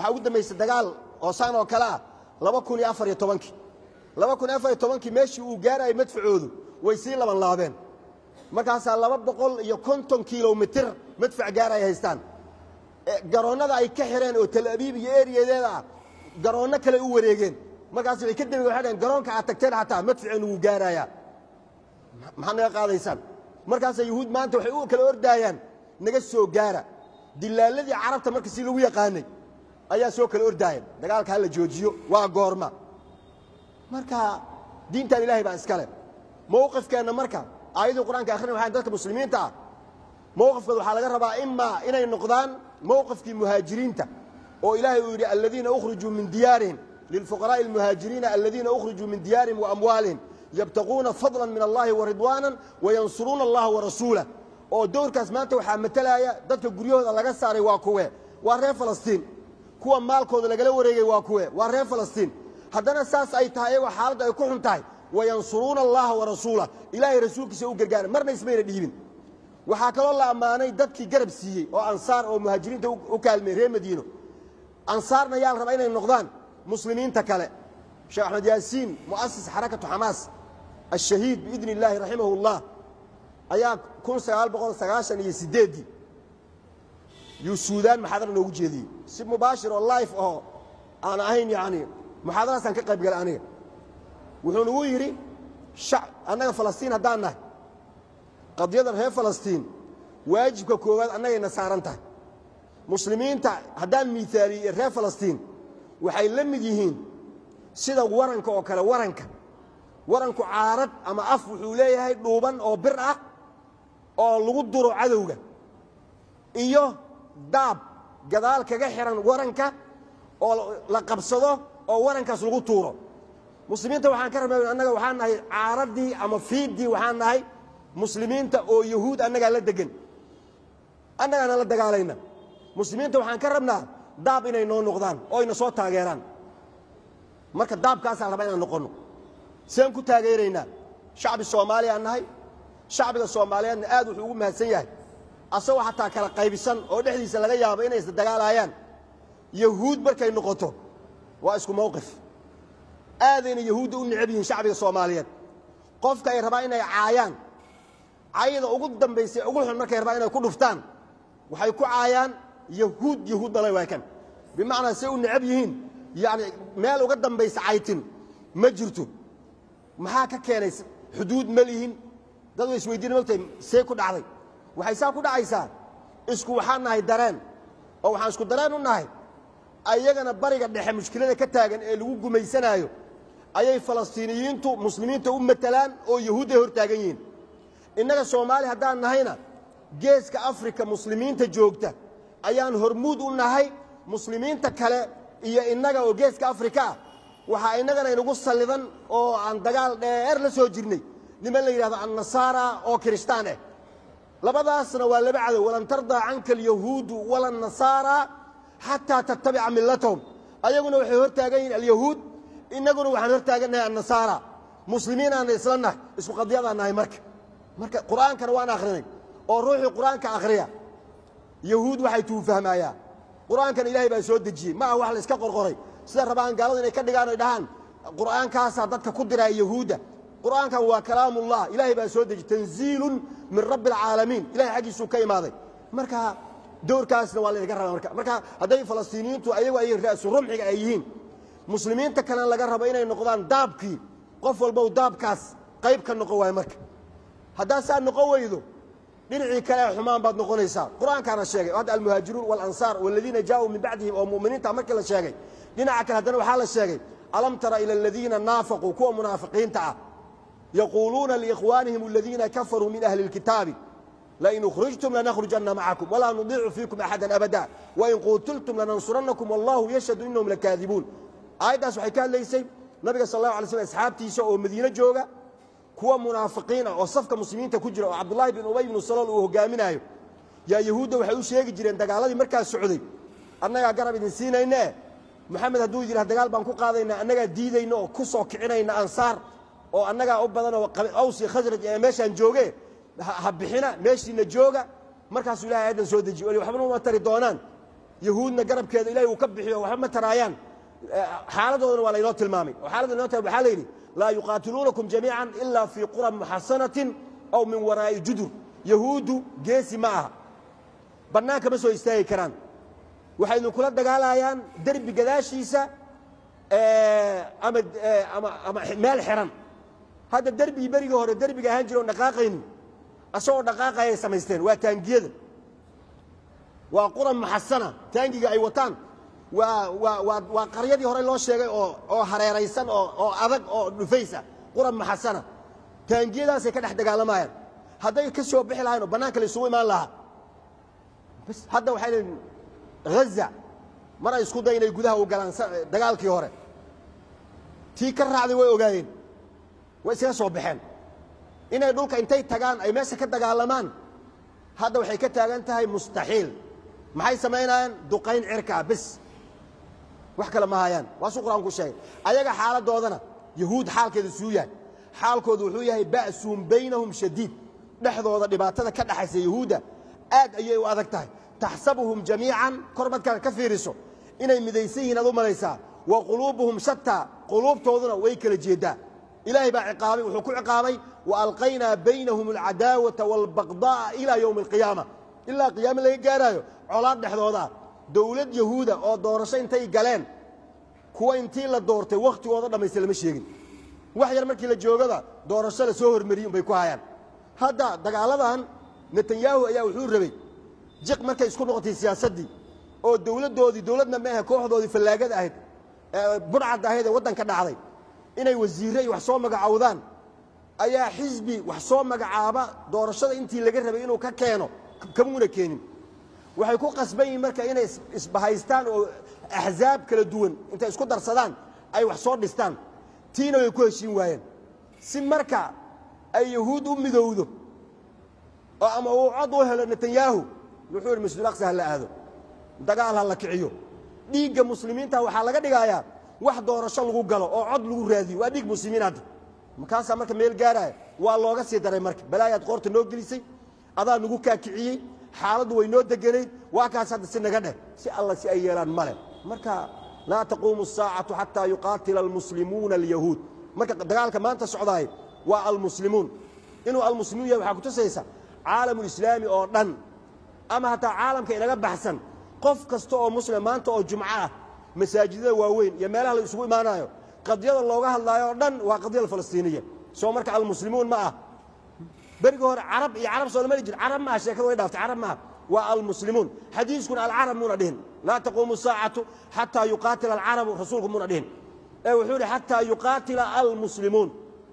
waxaa ugu dambaysay dagaal oo saan oo kale ah laba kun iyo afar iyo tobankii laba kun iyo afar iyo tobankii meeshii uu gaarayay madfacoodu way sii laban laabeen markaasaa laba boqol iyo konton kilomitir madfac gaar ay haystaan garoonnada ay ka xireen oo tal abiib iyo eriyadeeda ah garoonno kale u wareegeen markaas way ka dembeen waxay dhaheen garoonka aad tagteen xataa madficeennu wuu gaarayaa maxaad naga qaadaysaan markaasa yuhuud maanta waxay u kala ordaayaan naga soo gaara dilaaladii carabta marka si lagu yaqaanay ayaa soo kala ordaayeen dagaalka ha la joojiyo waa goorma marka diintan ilaahay baa iskale mowqifkeenna marka aayadii qur-aanka akhrina waxaan dadka muslimiinta ah mowqifkooda waxaa laga rabaa imaa inay noqdaan mowqifkii muhaajiriinta oo ilaahay uu yidhi aladiina ukhrijuu min diyaarihim lilfuqaraa'i almuhaajiriina aladiina ukhrijuu min diyaarihim waamwaalihim yabtaquuna fadlan min allahi waridwaanan wayansuruuna allaha warasuulah oo dowrkaas maanta waxaa matalaya dadka guryahooda laga saaray waa kuwe waa reer falastiin kuwa maalkooda lagala wareegay waa kuwe waa reer falastiin haddana saas ay tahay iyagoo xaaladda ay ku xun tahay wayansuruuna allaha warasuulah ilaahay rasuulkiisa u gargaara marna ismayna dhiibin waxaa kaloo la ammaanay dadkii garab siiyey oo ansaar oo muhaajiriinta u kaalmey reer madiino ansaarna yaa la rabaa inay noqdaan muslimiinta kale sheekh axmed yaasiin mu'asis xarakatu xamaas ashahiid biidni illaahi raximahu اllah ayaa kun sagaal boqol sagaashan iyo sideeddii yuu suudaan muxaadara noogu jeediyey si mubaashir oo life oo aan ahayn yacni muxaadaraasaan ka qayb galay aniga wuxuu nagu yidhi annaga falastiin haddaan nahay qadiyada reer falastiin waajibka koowaad annagayna saaran tahay muslimiinta haddaan miaaliye reer falastiin waxay la mid yihiin sida waranka oo kale waranka waranku caarad ama af wuxuu leeyahay dhuuban oo bir ah oo lagu duro cadowga iyo daab gadaal kaga xihan waranka oo la qabsado oo warankaas lagu tuuro muslimiinta waxaan ka rabnaa annaga waxaan nahay caaraddii ama fiiddii waxaan nahay muslimiinta oo yahuud annagaa la degan annagaana la dagaalayna muslimiinta waxaan ka rabnaa daab inay noo noqdaan oo ayna soo taageeraan marka daabkaasaan rabaa inaan noqonno seen ku taageeraynaa shacbi soomaaliyaan nahay shacbiga soomaaliyeedna aad wuxuu ugu mahadsan yahay asagoo xataa kala qaybisan oo dhexdiisa laga yaabo inay isdagaalaayaan yahuud markay noqoto waa isku mowqif aadayna yahuudda u necab yihiin shacbiga soomaaliyeed qofka ay rabaan inay caayaan cayda ugu dambaysa ugu xun markay rabaan inay ku dhuftaan waxay ku caayaan yahuud yahuud dhalay waa kan bimacnaa say u necab yihiin yacni meel uga dambaysa caytin ma jirto maxaa ka keenay xuduud ma lihin dad way isweydiina mogtahay see ku dhacday waxay saa ku dhacaysaa isku waxaan nahay dareen oo waxaan isku dareen u nahay ayagana bariga dhexe mushkilada ka taagan ee lagu gumaysanaayo ayay falastiiniyiintu muslimiinta u matalaan oo yahuudday hor taagan yihiin innaga soomaali haddaan nahayna geeska afrika muslimiinta joogta ayaan hormuud u nahay muslimiinta kale iyo innaga oo geeska afrika ah waxaa innagana inagu sallidan oo aan dagaal dheer la soo jirnay niman la yidhahdo annasaara oo kiristaan ah labadaasna waa laba cadow walan tardaa canka alyahuudu wala nasaara xataa tattabica millatahum ayaguna waxay hor taagan yihiin alyahuud innaguna waxaan hor taagannahay annasaara muslimiin aana isla nahay isku qadiyadaan nahay marka marka qur'aankana waan akhrinay oo ruuxii qur'aanka akhriya yahuud waxay tuu fahmaayaa qur'aankana ilaahay baa soo dejiyey ma ah wax la iska qorqoray sida rabaan gaaladu inay ka dhigaan oy dhahaan qur'aankaasaa dadka ku diraya yahuudda qur'aankan waa kalaamullah ilaahay baa soo dejiyey tanziilun min rabbi alcaalamiin ilahay xaggiisuu ka imaaday marka dowrkaasna waa laynaga rabaa marka marka hadday falastiiniyiintu ayagu ay ra'su rumxiga ay yihiin muslimiinta kalena laga rabo inay noqdaan daabkii qof walbow daabkaas qayb ka noqon waayo marka haddaa saa noqon weydo dhinacii kale ee xumaan baad noqonaysaa qur'aankaana sheegay hadda almuhaajiruun walansaar waladiina jaauu min bacdihim oo mu'miniinta markii la sheegay dhinaca kale haddana waxaa la sheegay alam tara ila aladiina naafaquu kuwa munaafiqiinta ah yaquuluuna liikhwaanihim aladiina kafaruu min ahli اlkitaabi lain ukhrijtum lanakhrujanna macakum walaa nudiicu fiikum axada abada wain quutiltum lanansurannakum wallahu yashhadu inahum lakaadibuun aayaddaas waxay ka hadlaysay nabiga sal allahu alay slm asxaabtiisa oo madiine jooga kuwa munaafiqiin ah oo safka muslimiinta ku jira oo cabdullaahi bin ubay bnu salool uu hogaaminaayo yaa yahuudda waxay u sheegi jireen dagaaladii markaas socday annagaa garab idin siinayne moxamed hadduu yidhah dagaal baan ku qaadaynaa annagaa diidayna oo ku soo kicinayna ansaar oo annagaa u badan oo aws iyo khasraj ee meeshaan jooge ha bixina meeshiina jooga markaasuu ilahay aayaddan soo dejiye oli waxbana uma tari doonaan yahuudna garabkeeda ilahay uu ka bixiyo waxba ma taraayaan xaaladoodana waa laynoo tilmaamay oo xaaladda inoo tilmaamay waxaa la yidhi laa yuqaatiluunakum jamiican ilaa fii quran muxasanatin aw min waraa'i judur yahuuddu geesi ma aha bannaanka ma soo istaagi karaan waxay idinkula dagaalayaan derbi gadaashiisa ama ama ama meel xiran hadda derbigii berigii hore derbiga ahaan jira oon dhaqaaqaynin asagoo dhaqaaqayay samaysteen waa taangiyada waa quran muxasana taangiga ay wataan waa waa waa waa qaryadii hore loo sheegay oo oo hareeraysan oo oo adag oo dhufaysa quran muxasana taangiyadaasay ka dhex dagaalamayaan hadday ka soo bixi lahayn oo bannaanka la isugu imaan lahaa bas hadda waxay leeyihin ghaza mar ay isku day inay gudaha u galaan dagaalkii hore tii ka raacday way ogaayeen way iskaga soo baxeen inay dhulka intay tagaan ay meesha ka dagaalamaan hadda waxay ka taagan tahay mustaxiil maxay samaynayaan duqayn cirkaa bis wax kale ma hayaan waasuu qur-aanku sheegay ayaga xaaladoodana yahuud xaalkeeda suu yahay xaalkoodu wuxuu yahay ba'suun baynahum shadiid dhexdooda dhibaatada ka dhaxaysa yahuudda aad ayay u adag tahay taxsabuhum jamiican kor markaad ka fiiriso inay midaysan yihiin aad u malaysaa wa quluubuhum shataa quluubtooduna way kala jeedaa ilaahay baa ciqaabay wuxuu ku ciqaabay wa alqaynaa baynahum alcadaawata waalbaqda'a ilaa yowmi alqiyaama ilaa qiyaame laga gaaraayo colaad dhexdoodaa dowlad yahuuda oo doorasho intay galeen kuwa intii la doortay wakhtigooda dhammaysta lama sheegin wax yar markii la joogaba doorasho la soo hormariyey unbay ku hayaan hadda dagaaladan netanyahu ayaa wuxuu rabay jiq markay isku noqotay siyaasaddii oo dowladdoodii dowladna ma ahe kooxdoodii fallaagada ahayd budhcadda ahayd ee waddanka dhacday inay wasiirre iyo wax soo magacowdaan ayaa xisbi wax soo magacaaba doorashada intii laga rabay inuu ka keeno kamuuna keenin waxay ku qasban yihiin marka inay isbahaystaan oo axsaab kala duwan intay isku darsadaan ay wax soo dhistaan tiina way ku heshiin waayeen si marka ay yahuud u midowdo oo ama uu cod u helo netanyahu wuxuu yidhi masjidul aqsa ha la aado dagaal ha la kiciyo dhiigga muslimiinta waxaa laga dhigayaa wax doorasho lagu galo oo cod lagu raadiyo waa dhiig muslimiin hadda markaasaa marka meel gaaraya waa looga sii daray marka balaayaad qoorta noo gelisay adaa nagu kaakiciyey xaaladdu way noo deganayd waa kaas hadda si naga dheh si alla si ay yeelaan male marka laa taquumu asaacatu xataa yuqaatila almuslimuuna alyahuud marka dagaalka maanta socdaay waa almuslimuun inuu almuslimuun yahay waxaa kutusaysa caalamulislaami oo dhan ama hataa caalamka inaga baxsan qof kasta oo muslima maanta oo jumco ah masaajidada waaweyn iyo meelaha la isugu imaanayo qadyada looga hadlaayo oo dhan waa qadyada falastiiniya soo marka almuslimuun ma ah berigi hore carab iyo carab soo lama jir carab maaha sheekada way dhaaftay carab maaha waa almuslimuun xadiiskuna alcarab muuna dhihin laa taquumu saacatu xataa yuqaatila alcarabu rasuulku muuna dhihin ee wuxuu ihi xataa yuqaatila almuslimuun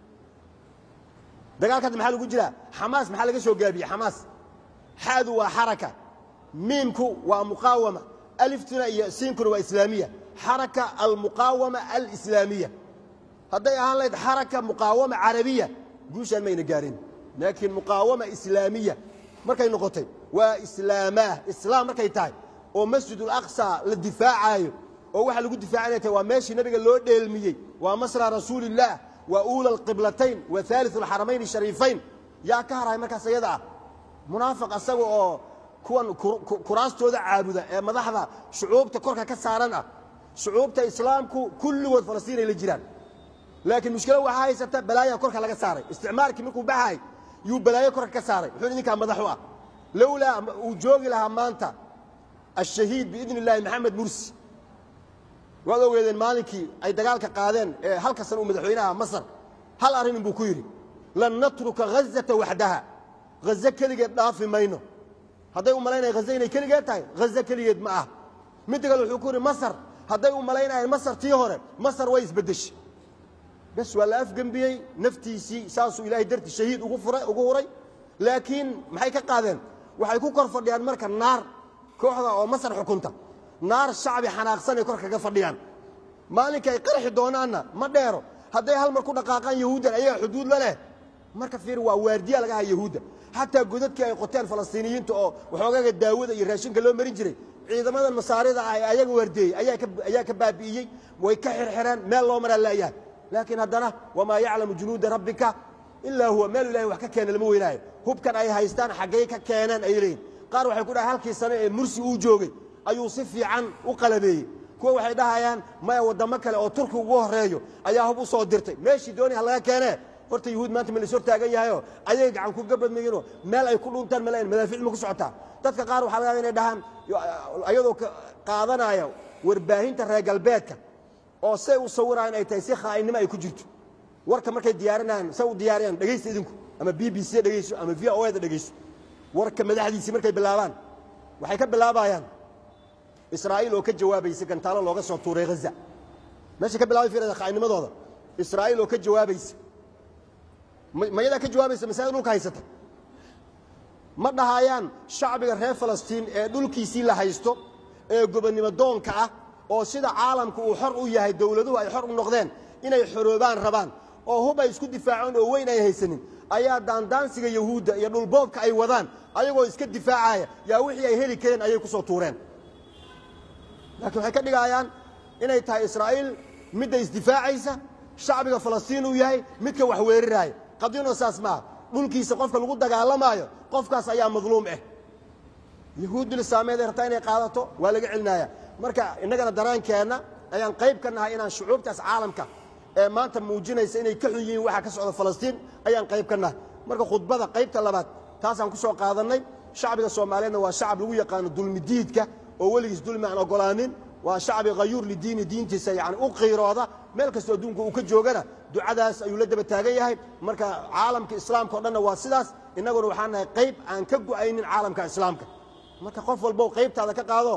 dagaalka hadda maxaa lagu jiraa xamaas maxaa laga soo gaabiyey xamaas xaadu waa xaraka miimku waa muqaawama aliftuna iyo siinkuna waa islaamiya xaraka almuqaawama alislaamiya hadday ahaan lahayd xaraka muqaawama carabiya guushaan mayna gaarin laakiin muqaawama islaamiya markay noqotay waa islaamaah islaam markay tahay oo masjidul aqsa la difaacaayo oo waxa lagu difaacanaya tahay waa meeshii nabiga loo dheelmiyey waa masra rasuulillaah waa uula alqiblatayn waa haaliu alxaramayn shariifayn yaa ka harahay markaas iyada ah munaafiq asaga oo kuwan kuraastooda caabuda ee madaxda shucuubta korka ka saaran ah shucuubta islaamku kulligood falastiin ay la jiraan laakiin mushkilo waxaa haysata balaayaa korka laga saaray isticmaalkii markuu baxay yuu balaayo korka ka saaray wuxuu idinkaa madax u ah lowlaa uu joogi lahaa maanta ashahiid biidni illaahi maxamed mursi waad ogeedeen maalinkii ay dagaalka qaadeen ee halka san uu madaxweynaha masar hal arrin inbuu ku yidhi lan natruka ghazata waxdaha ghaze keligeed dhaafi mayno hadday u malaynaya haze inay keligeed tahay haze keligeed ma ah midda kale wuxuu ku yidhi masar hadday u malaynayeen masar tii hore masar way isbeddeshay bes waa la afgembiyey naftiisii saasuu ilaahay dartii shahiid ugu furay ugu huray laakiin maxay ka qaadeen waxay ku kor fadhiyaan marka naar kooxda oo masar xukunta naar shacbi xanaaqsan ay kor kaga fadhiyaan maalinka ay qarxi doonaanna ma dheero hadday hal mar ku dhaqaaqaan yahuuddan ayaga xuduud la leh marka fiir waa waardiya laga haya yahuudda xataa godadkii ay qoteen falastiiniyiinta oo waxoogaga daawada iyo raashinka loo marin jiray ciidamadan masaarida ah ee ayaga waardeeyey ayaa ka baabi'iyey way ka xirxireen meel loo maraa laayahay laakiin haddana wamaa yaclamu junuuda rabbika ilaa huwa meel ilahay wax ka keena lama weynaayo hubkan ay haystaan xaggay ka keeneen ay leeyihin qaar waxay ku dhahay halkii sano ee mursi uu joogay ayuu si fiican u qalabeeyey kuwa waxay dhahayaan maya waddamo kale oo turki ugu horreeyo ayaa hub u soo dirtay meeshii dooni ha laga keenee horta yuhuud maanta ma la is hortaagan yahayoo ayay gacan ku gabadmayinoo meel ay ku dhuntaan malayn madaafiic ma ku socotaa dadka qaar waxaa laga yaaba inay dhahaan ayadoo qaadanaya warbaahinta reer galbeedka oo say u sawirayaan ay tahay si khaa'inimo ay ku jirto warka markay diyaarinayaan say u diyaariyaan dhegaysta idinku ama b b c dhegayso ama v o da dhegayso warka madaxdiisii markay bilaabaan waxay ka bilaabayaan israa'iil oo ka jawaabaysa gantaalo looga soo tuuray haza meeshay ka bilaabay fiirada khaa'inimadooda israa'iil oo ka jawaabaysa mayadaa ka jawaabaysa masaajid dhulka haysata ma dhahayaan shacbiga reer falastiin ee dhulkiisii la haysto ee gobonnimo doonka ah oo sida caalamka uu xor u yahay dowladuhu ay xor u noqdeen inay xoroobaan rabaan oo hub ay isku difaaceen oo weyn ay haysanin ayaa daandaansiga yahuudda iyo dhulboobka ay wadaan ayagoo iska difaacaya yaa wixii ay heli kareen ayay ku soo tuureen laakiin waxay ka dhigayaan inay tahay israa'iil midda isdifaacaysa shacbiga falastiin uu yahay midka wax weeraraaya qadiyano saas maaha dhulkiisa qofka lagu dagaalamaayo qofkaas ayaa madluum ah yahuuddul islaameed ay rabtaa inay qaadato waa laga celinaya marka innagana daraankeenna ayaan qayb ka nahay inaan shucuubtaas caalamka ee maanta muujinaysa inay ka xun yihiin waxa ka socda falastiin ayaan qayb ka nahay marka khudbada qaybta labaad taasaan ku soo qaadannay shacbiga soomaaliyeedna waa shacab lagu yaqaano dulmidiidka oo weligiis dulmi aan ogolaanin waa shacbi khayuur lidiini diintiisa yani u qiirooda meel kastoo adduunka uu ka joogana ducadaas ayuu la daba taagan yahay marka caalamka islaamka o dhanna waa sidaas innaguna waxaan nahay qayb aan ka go'aynin caalamka islaamka marka qof walbo qaybtaada ka qaado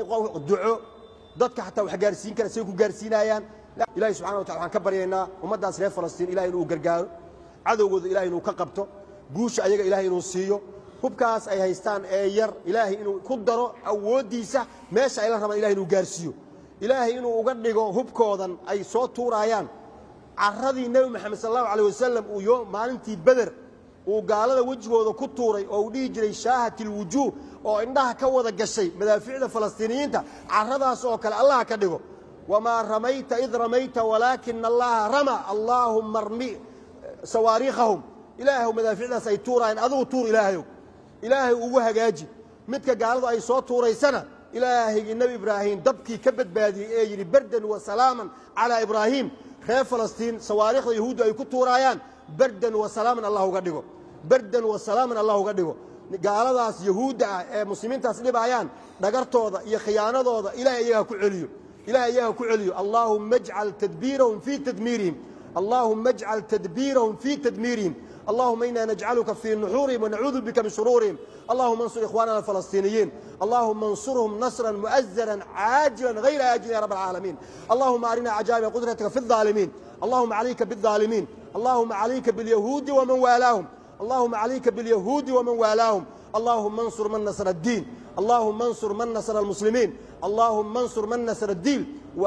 duco dadka xataa wax gaarsiin kara say ku gaarsiinayaan ilahi subxana wa tala waxaan ka baryaynaa ummaddaas reer falastiin ilahay inuu gargaaro cadowgooda ilahay inuu ka qabto guusha ayaga ilahay inuu siiyo hubkaas ay haystaan ee yar ilaahay inuu ku daro awooddiisa meesha ayla rabaan ilahay inuu gaarsiiyo ilaahay inuu uga dhigo hubkoodan ay soo tuuraayaan carradii nebi moxamed sal allahu alay wasalam uu yo maalintii beder uu gaalada wejigooda ku tuuray oo uu dhihi jiray shaahat ilwujuuh oo indhaha ka wada gashay madaafiicda falastiiniyiinta carradaas oo kale allaha ka dhigo wamaa ramayta id ramayta walaakina allaha rama allaahumma armi sawaariikhahum ilaahw madaaficdaas ay tuuraayeen adigu tuur ilaahayow ilaahay ugu hagaaji midka gaaladu ay soo tuuraysana ilaahaygi nebi ibraahim dabkii ka badbaadiyey ee yidhi berdan wa salaaman calaa ibraahiim reer falastiin sawaariikhda yahuuddu ay ku tuuraayaan berdan wa salaaman allah uga dhigo berdan wa salaaman allah uga dhigo gaaladaas yahuudda ah ee muslimiintaas dhibaayaan dhagartooda iyo khiyaanadooda ilahay iyaga ku celiyo ilahay iyaga ku celiyo allaahumma ajcal tadbiirahum fii tadmiirihim allaahumma ajcal tadbiirahum fii tadmiirihim اللهم إنا نجعلك في نحورهم ونعوذ بك من شرورهم اللهم انصر إخواننا الفلسطينيين اللهم انصرهم نصرا مؤزرا عاجلا غير آجل يا رب العالمين اللهم أرنا عجائب قدرتك في الظالمين اللهم عليك بالظالمين اللهم عليك باليهود ومن والاهم اللهم عليك باليهود ومن والاهم اللهم انصر من نصر الدين اللهم انصر من نصر المسلمين اللهم انصر من نصر الدين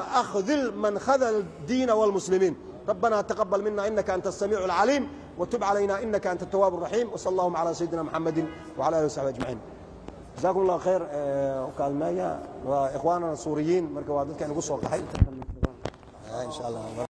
وأخذل من خذل الدين والمسلمين ربنا تقبل منا إنك أنت السميع العليم وتب علينا إنك أنت التواب الرحيم وصلى اللهم على سيدنا محمد وعلى آله وصحبه أجمعين جزاكم الله خير وكالمايا وإخواننا السوريين مركوا ضدك أن يقصوا القحي إن شاء الله